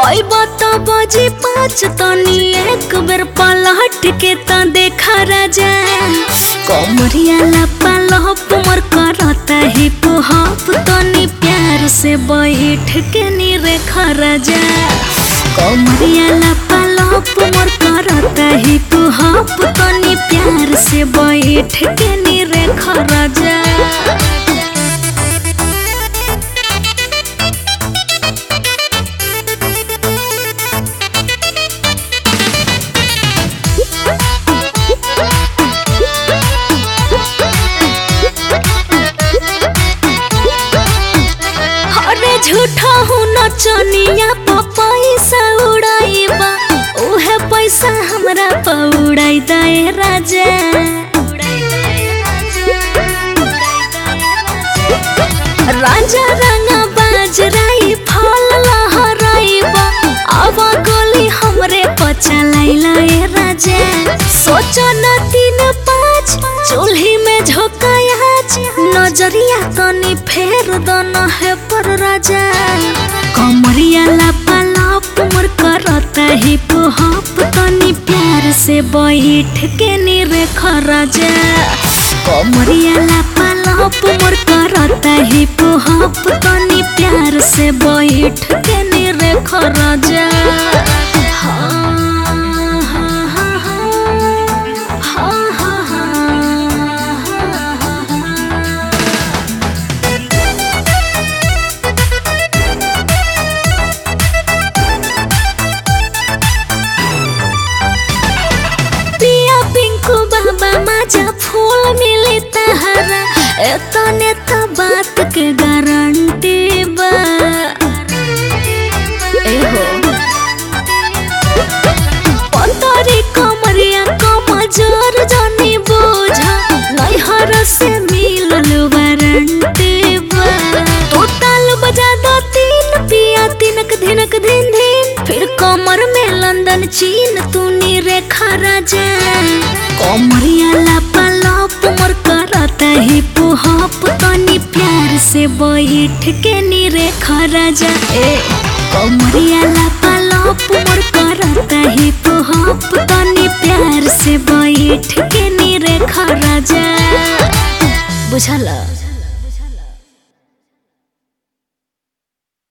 अइब त बजे पाँच तनी एक बेर पलट के त देखा राजा कमरिया लपा लहप मोर करता हिप हप तनी प्यार से बैठ के नी रेखा राजा कमरिया लपा लहप मोर करता हिप हप तनी प्यार से बैठ के नी रेखा राजा अरे झूठा हूँ नचनिया प पैसा उड़ाइबा उहे पैसा हमरा प उड़ाई दे राजा राजा रंगा बाजराई फल लहराइबा अब गोली हमरे पचलाइला ए राजा सोचो न तीन पाँच चूल्ही में झोंकायाच नजरिया तनी फेर दन है पर राजा कमरिया लापा लाप मोर करता हिप हप तनी प्यार से बैठ के नी रेख राजा कमरिया लापा लाप मोर करता हिप हप तनी प्यार से बैठ के नी रेख राजा हाँ, हाँ, हाँ, हाँ, हाँ, हाँ, हाँ, पिया पिंकू बाबा माजा फूल मिली तहरा एतने त बात के गारंटी बा एहो पतरी कमरिया कमजोर जानी बोझा नैहर से मिलल वारंटी बा तू ताल बजा दो तीन पिया तिनक धिनक धिन धिन फिर कमर में लंदन चीन तू नी रेखा राजा कमरिया लापा लाप मोर करता हिप हप तनी प्यार से बैठ के नी रेखा राजा ए कमरिया लापा लाप मोर करता हिप हप तनी प्यार से बैठ के नी रेखा राजा बुझला